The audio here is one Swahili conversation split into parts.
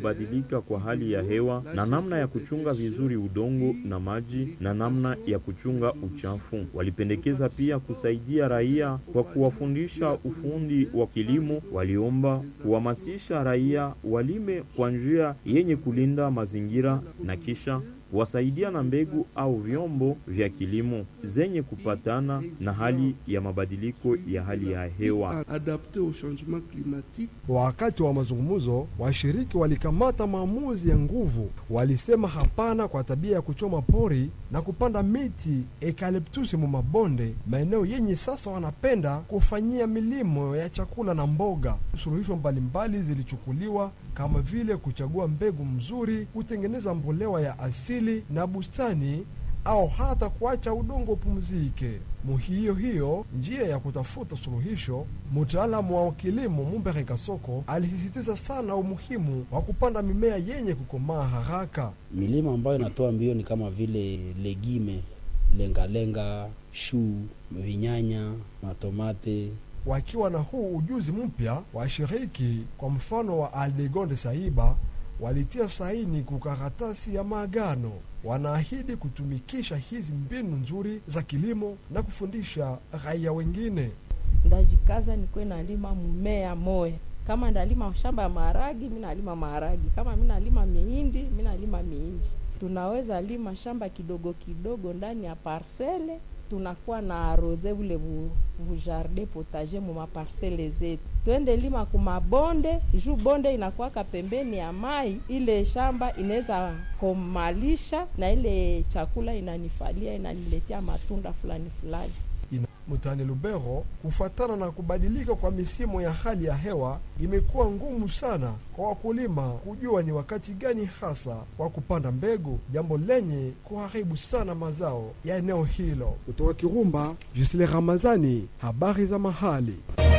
kubadilika kwa hali ya hewa na namna ya kuchunga vizuri udongo na maji na namna ya kuchunga uchafu. Walipendekeza pia kusaidia raia kwa kuwafundisha ufundi wa kilimo. Waliomba kuhamasisha raia walime kwa njia yenye kulinda mazingira na kisha kuwasaidia na mbegu au vyombo vya kilimo zenye kupatana na hali ya mabadiliko ya hali ya hewa. adapté au changement climatique. Wakati wa mazungumzo, washiriki walikamata maamuzi ya nguvu. Walisema hapana kwa tabia ya kuchoma pori na kupanda miti eucalyptus mu mabonde, maeneo yenye sasa wanapenda kufanyia milimo ya chakula na mboga. Suluhisho mbalimbali zilichukuliwa kama vile kuchagua mbegu mzuri, kutengeneza mbolewa ya asili na bustani au hata kuacha udongo upumzike. Muhiyo hiyo njia ya kutafuta suluhisho, mtaalamu wa kilimo Mumbere Kasoko alisisitiza sana umuhimu wa kupanda mimea yenye kukomaa haraka. Milima ambayo inatoa mbio ni kama vile legime, lengalenga, shuu, vinyanya, matomate. Wakiwa na huu ujuzi mpya, washiriki kwa mfano wa Aldegonde Saiba walitia saini kukaratasi ya maagano. Wanaahidi kutumikisha hizi mbinu nzuri za kilimo na kufundisha raia wengine. ndajikaza nikuwe nalima mmea moya kama ndalima shamba ya maharagi mi nalima maharagi kama mi nalima mihindi mi nalima mihindi tunaweza lima shamba kidogo kidogo ndani ya parsele tunakuwa na arose ule bu, bu jardin potager mu maparsele zetu twende lima kumabonde juu bonde inakuwaka pembeni ya mai ile shamba inaweza komalisha na ile chakula inanifalia inaniletea matunda fulani fulani Ina- Mutani Lubero, kufuatana na kubadilika kwa misimu ya hali ya hewa, imekuwa ngumu sana kwa wakulima kujua ni wakati gani hasa wa kupanda mbegu, jambo lenye kuharibu sana mazao ya eneo hilo. Kutoka Kirumba, Jusile Ramazani, habari za mahali.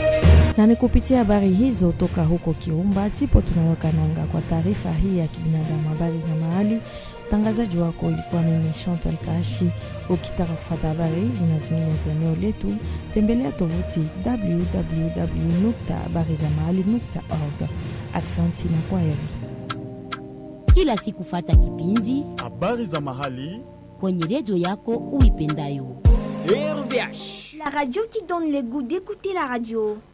na ni kupitia habari hizo toka huko Kirumba tipo tunawakananga kwa taarifa hii ya kibinadamu, habari za mahali. Mtangazaji wako ilikuwa mimi Chantal Kashi. Ukitaka kufata habari hizi na zingine za eneo letu, tembelea tovuti www.habarizamahali.org. Aksanti na kwaheri. kila siku fata kipindi habari za mahali kwenye redio yako uipendayo. La radio qui donne le goût d'écouter la radio.